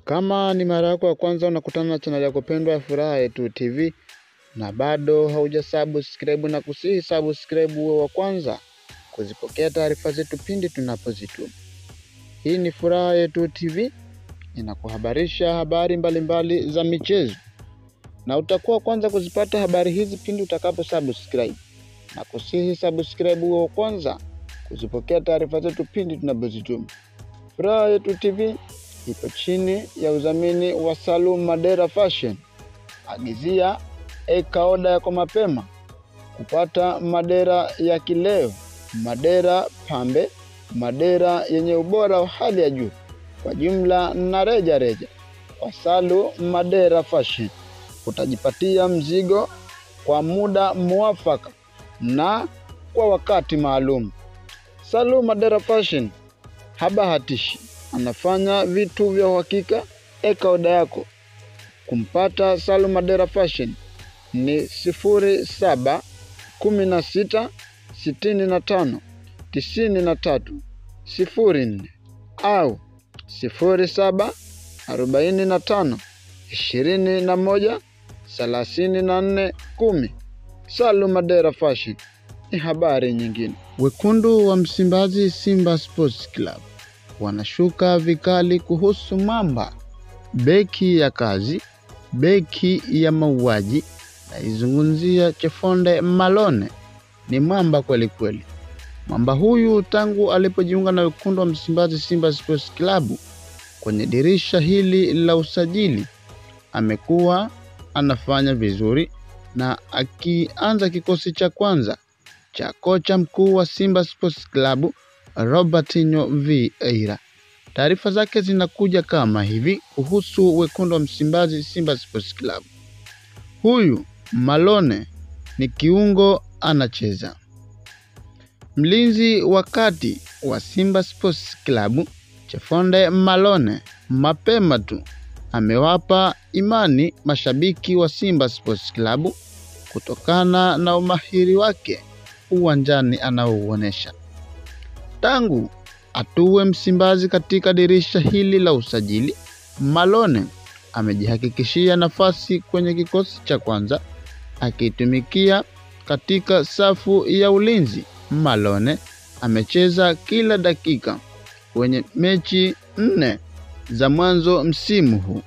Kama ni mara yako ya kwanza unakutana na chaneli yako pendwa ya Furaha Yetu TV na bado hauja subscribe na kusihi subscribe uwe wa kwanza kuzipokea taarifa zetu pindi tunapozituma. Hii ni Furaha Yetu TV inakuhabarisha habari mbalimbali mbali za michezo na utakuwa kwanza kuzipata habari hizi pindi utakapo subscribe na kusihi subscribe uwe wa kwanza kuzipokea taarifa zetu pindi tunapozituma. Furaha Yetu TV ipo chini ya udhamini wa Salum Madera Fashion. Agizia eka oda yako mapema kupata madera ya kileo, madera pambe, madera yenye ubora wa hali ya juu kwa jumla na reja reja. Kwa Salu Madera Fashion utajipatia mzigo kwa muda muafaka na kwa wakati maalum. Salu Madera Fashion habahatishi, anafanya vitu vya uhakika. Eka oda yako kumpata Salu Madera Fashion ni sifuri saba kumi na sita sitini na tano tisini na tatu sifuri nne au sifuri saba arobaini na tano ishirini na moja thelathini na nne kumi. Salu Madera Fashion ni habari nyingine. Wekundu wa Msimbazi Simba Sports Club wanashuka vikali kuhusu Mamba, beki ya kazi, beki ya mauaji. Naizungumzia Chefonde Malone, ni mwamba kweli kweli. Mwamba huyu tangu alipojiunga na wekundu wa Msimbazi Simba Sports Club kwenye dirisha hili la usajili amekuwa anafanya vizuri na akianza kikosi cha kwanza cha kocha mkuu wa Simba Sports Club Robertinho Vieira. Taarifa zake zinakuja kama hivi kuhusu wekundu wa Msimbazi Simba Sports Club. Huyu Malone ni kiungo anacheza. Mlinzi wa kati wa Simba Sports Club Chefonde Malone mapema tu amewapa imani mashabiki wa Simba Sports Club kutokana na umahiri wake uwanjani anaouonesha. Tangu atuwe Msimbazi katika dirisha hili la usajili, Malone amejihakikishia nafasi kwenye kikosi cha kwanza akitumikia katika safu ya ulinzi. Malone amecheza kila dakika kwenye mechi nne za mwanzo msimu huu.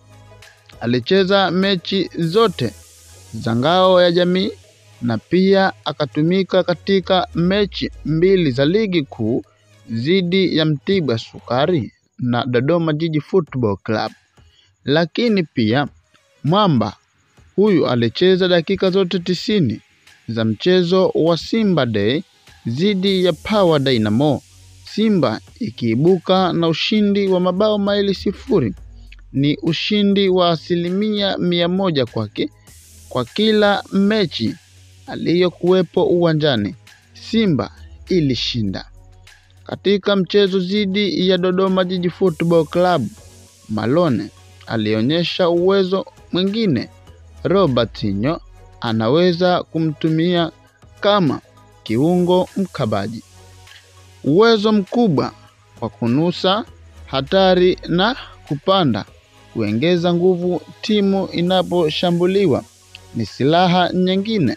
Alicheza mechi zote za ngao ya jamii na pia akatumika katika mechi mbili za ligi kuu dhidi ya Mtibwa Sukari na Dodoma Jiji Football Club. Lakini pia Mwamba huyu alicheza dakika zote tisini za mchezo wa Simba Day dhidi ya Power Dynamo, Simba ikiibuka na ushindi wa mabao mawili sifuri. Ni ushindi wa asilimia mia moja kwake kwa kila mechi aliyokuwepo uwanjani. Simba ilishinda. Katika mchezo dhidi ya Dodoma Jiji Football Club, Malone alionyesha uwezo mwingine. Robertinho anaweza kumtumia kama kiungo mkabaji, uwezo mkubwa wa kunusa hatari na kupanda, kuongeza nguvu timu inaposhambuliwa ni silaha nyingine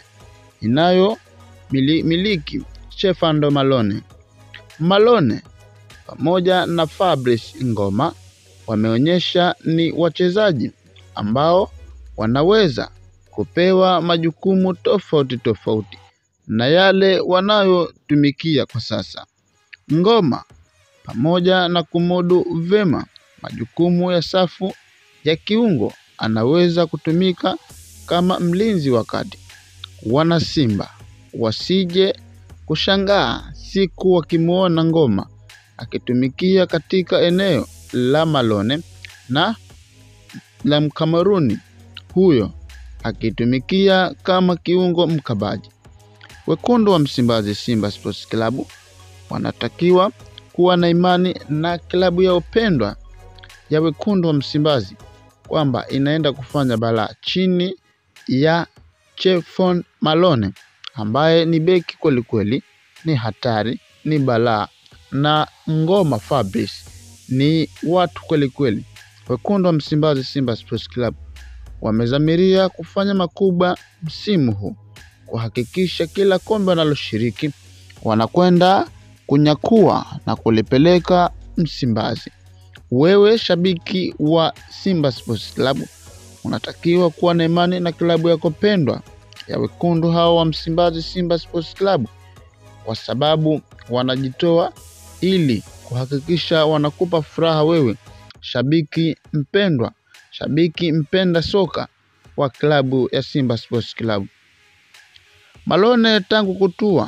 inayomiliki Chefando Malone. Malone pamoja na Fabrice Ngoma wameonyesha ni wachezaji ambao wanaweza kupewa majukumu tofauti tofauti na yale wanayotumikia kwa sasa. Ngoma pamoja na kumudu vema majukumu ya safu ya kiungo, anaweza kutumika kama mlinzi wa kati. Wana Simba wasije kushangaa siku wakimwona Ngoma akitumikia katika eneo la Malone na la Mkameruni huyo akitumikia kama kiungo mkabaji. Wekundu wa Msimbazi Simba Sports Club wanatakiwa kuwa na imani na klabu ya upendwa ya Wekundu wa Msimbazi kwamba inaenda kufanya balaa chini ya Chefon Malone ambaye ni beki kweli kweli, ni hatari, ni balaa na Ngoma Fabrice ni watu kweli kweli. wekundu wa Msimbazi Simba Sports Club wamezamiria kufanya makubwa msimu huu kuhakikisha kila kombe wanaloshiriki wanakwenda kunyakua na kulipeleka Msimbazi. Wewe shabiki wa Simba Sports Club unatakiwa kuwa na imani na klabu yako pendwa ya wekundu hao wa Msimbazi Simba Sports Club kwa sababu wanajitoa ili kuhakikisha wanakupa furaha wewe shabiki mpendwa, shabiki mpenda soka wa klabu ya Simba Sports Club. Malone tangu kutua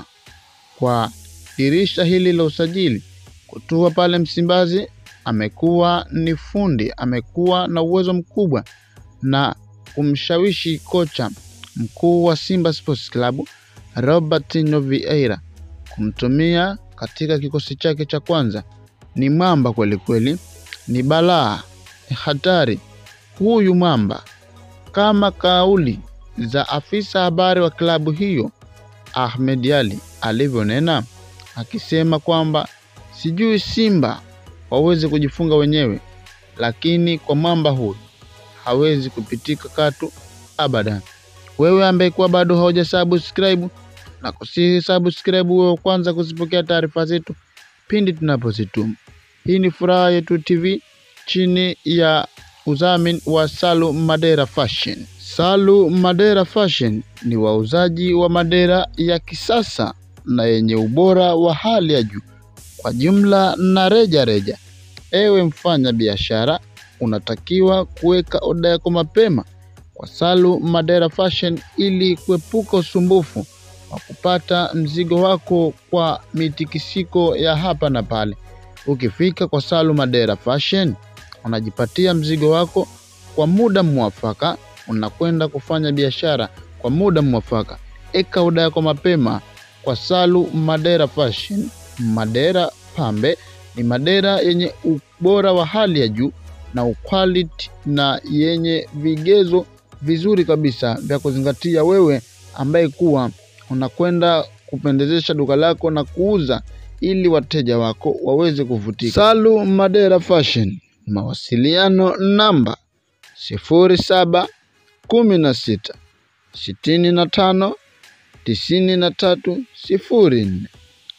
kwa dirisha hili la usajili, kutua pale Msimbazi, amekuwa ni fundi, amekuwa na uwezo mkubwa na kumshawishi kocha mkuu wa Simba Sports Club Robertinho Vieira kumtumia katika kikosi chake cha kwanza. Ni mwamba kweli kweli, ni balaa, ni hatari huyu mwamba, kama kauli za afisa habari wa klabu hiyo Ahmed Ali alivyonena, akisema kwamba sijui Simba waweze kujifunga wenyewe, lakini kwa mwamba huyu hawezi kupitika katu abadan. Wewe ambaye kuwa bado hauja subscribe na kusihi subscribe, wewe kwanza kuzipokea taarifa zetu pindi tunapozituma. Hii ni Furaha Yetu TV chini ya udhamini wa Salu Madera Fashion. Salu Madera Fashion ni wauzaji wa madera ya kisasa na yenye ubora wa hali ya juu kwa jumla na reja reja. Ewe mfanya biashara, unatakiwa kuweka oda yako mapema kwa Salu Madera Fashion ili kuepuka usumbufu wa kupata mzigo wako kwa mitikisiko ya hapa na pale. Ukifika kwa Salu Madera Fashion, unajipatia mzigo wako kwa muda mwafaka, unakwenda kufanya biashara kwa muda mwafaka. Eka oda yako mapema kwa Salu Madera Fashion. Madera pambe ni madera yenye ubora wa hali ya juu na uquality na yenye vigezo vizuri kabisa vya kuzingatia wewe ambaye kuwa unakwenda kupendezesha duka lako na kuuza ili wateja wako waweze kuvutika. Salu Madera Fashion, mawasiliano namba sifuri saba kumi na sita sitini na tano tisini na tatu sifuri nne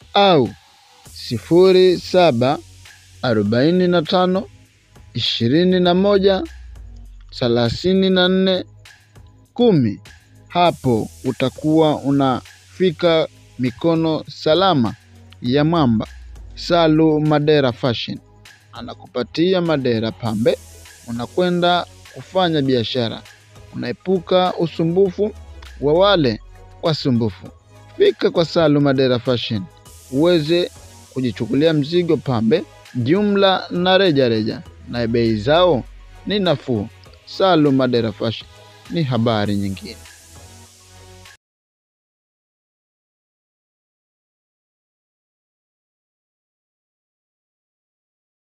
au sifuri saba arobaini na tano ishirini na moja thelathini na nne kumi. Hapo utakuwa unafika mikono salama ya mwamba Salu Madera Fashion, anakupatia madera pambe, unakwenda kufanya biashara, unaepuka usumbufu wa wale wasumbufu. Fika kwa Salu Madera Fashion uweze kujichukulia mzigo pambe jumla na reja reja, na bei zao ni nafuu. Salu Madera Fashion ni habari nyingine.